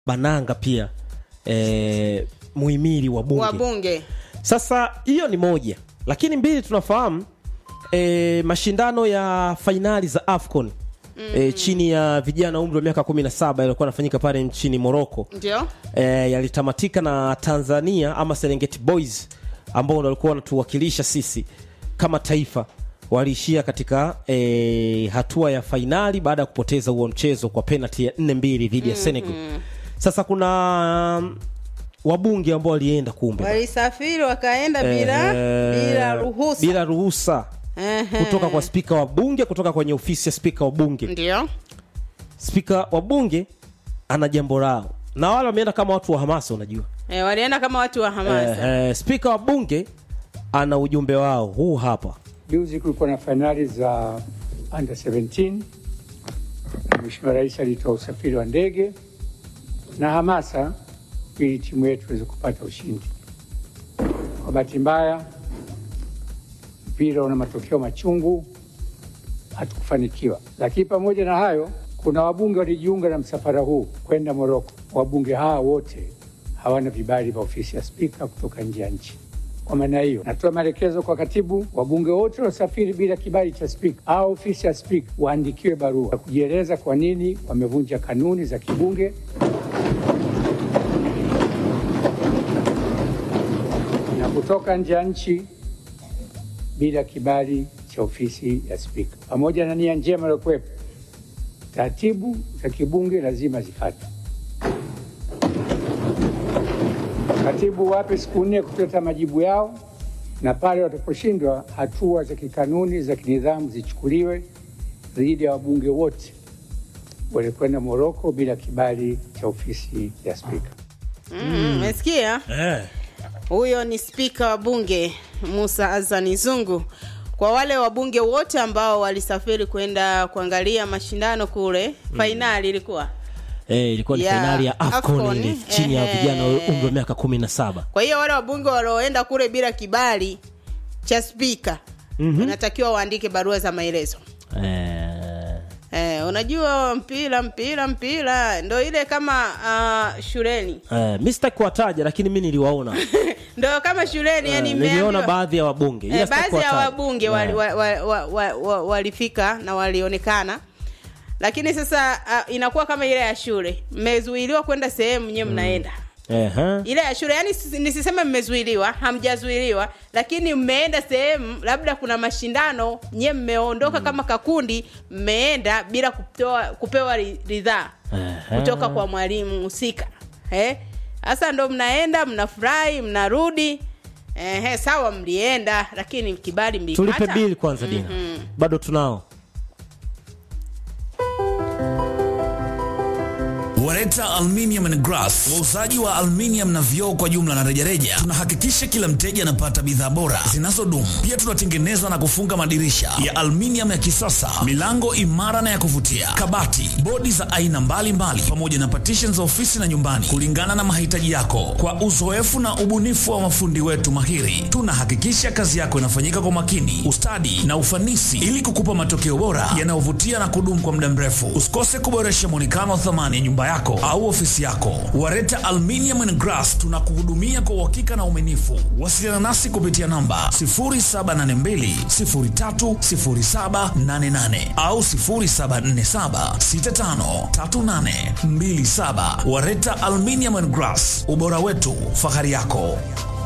bananga pia e, muhimili wa bunge wabunge sasa hiyo ni moja lakini mbili tunafahamu e, mashindano ya fainali za afcon mm. e, chini ya vijana umri wa miaka 17 yalikuwa yanafanyika pale nchini morocco ndio e, yalitamatika na tanzania ama serengeti boys ambao ndo walikuwa wanatuwakilisha sisi kama taifa waliishia katika e, hatua ya fainali baada ya kupoteza huo mchezo kwa penalty ya 4 mbili dhidi ya senegal sasa kuna um, wabunge ambao walienda kumbe walisafiri wakaenda bila Eh, bila ruhusa bila ruhusa Ehe. kutoka kwa spika wa bunge kutoka kwenye ofisi ya spika wa bunge ndio spika wa bunge ana jambo lao na wale wameenda kama watu wa hamasa unajua e, walienda kama watu wa hamasa eh, eh, spika wa bunge ana ujumbe wao huu hapa Juzi kulikuwa na fainali za under 17 na Mheshimiwa Rais alitoa usafiri wa ndege na hamasa ili timu yetu iweze kupata ushindi. Kwa bahati mbaya, mpira una matokeo machungu, hatukufanikiwa. Lakini pamoja na hayo, kuna wabunge walijiunga na msafara huu kwenda Moroko. Wabunge hawa wote hawana vibali vya ofisi ya spika kutoka nje ya nchi. Kwa maana hiyo, natoa maelekezo kwa katibu, wabunge wote waliosafiri bila kibali cha spika au ofisi ya spika waandikiwe barua ya kujieleza kwa nini wamevunja kanuni za kibunge na kutoka nje ya nchi bila kibali cha ofisi ya spika. Pamoja na nia njema iliyokuwepo, taratibu za kibunge lazima zifuatwe. Katibu wape siku nne kuleta majibu yao, na pale wataposhindwa, hatua za kikanuni za kinidhamu zichukuliwe dhidi ya wabunge wote walikwenda Moroko bila kibali cha ofisi ya spika. Mm, umesikia eh. huyo ni spika wa bunge musa azani zungu kwa wale wabunge wote ambao walisafiri kwenda kuangalia mashindano kule fainali ilikuwa Eh, ilikuwa ni Ya, fainali ya afcon AFCON, ile chini ya ehe. vijana wa umri wa miaka 17 kwa hiyo wale wabunge walioenda kule bila kibali cha spika mm-hmm. unatakiwa waandike barua za maelezo eh, Eh, unajua mpira mpira mpira ndo ile kama uh, shuleni eh, mi sitaki kuwataja lakini mi niliwaona ndo kama shuleni yani Eh, niliona mmeambiwa- baadhi ya wabunge ila Eh, sitaki baadhi ya kuwataja. wabunge Eh. wali- wa- wa- wa- wa- wa- walifika na walionekana lakini sasa uh, inakuwa kama ile ya shule mmezuiliwa kwenda sehemu nyewe mnaenda Ehe. ile ya shule yani sisi- nisiseme mmezuiliwa hamjazuiliwa lakini mmeenda sehemu labda kuna mashindano nyie mmeondoka kama kakundi mmeenda bila kupewa, kupewa ri- ridhaa Ehe. kutoka kwa mwalimu husika Eh? sasa ndo mnaenda mnafurahi mnarudi Ehe, sawa mlienda lakini kibali tulipe mlipata bili kwanza dina bado tunao Wareta Aluminium and Glass, wauzaji wa aluminium na vioo kwa jumla na rejareja. Tunahakikisha kila mteja anapata bidhaa bora zinazodumu. Pia tunatengeneza na kufunga madirisha ya aluminium ya kisasa, milango imara na ya kuvutia, kabati, bodi za aina mbalimbali, pamoja na partitions za ofisi na nyumbani, kulingana na mahitaji yako. Kwa uzoefu na ubunifu wa mafundi wetu mahiri, tunahakikisha kazi yako inafanyika kwa makini, ustadi na ufanisi, ili kukupa matokeo bora yanayovutia na kudumu kwa muda mrefu. Usikose kuboresha mwonekano wa thamani ya nyumba yako au ofisi yako. Wareta Aluminium and Glass tunakuhudumia kwa uhakika na uaminifu. Wasiliana nasi kupitia namba 0782030788 au 0747653827. Wareta Aluminium and Glass, ubora wetu, fahari yako.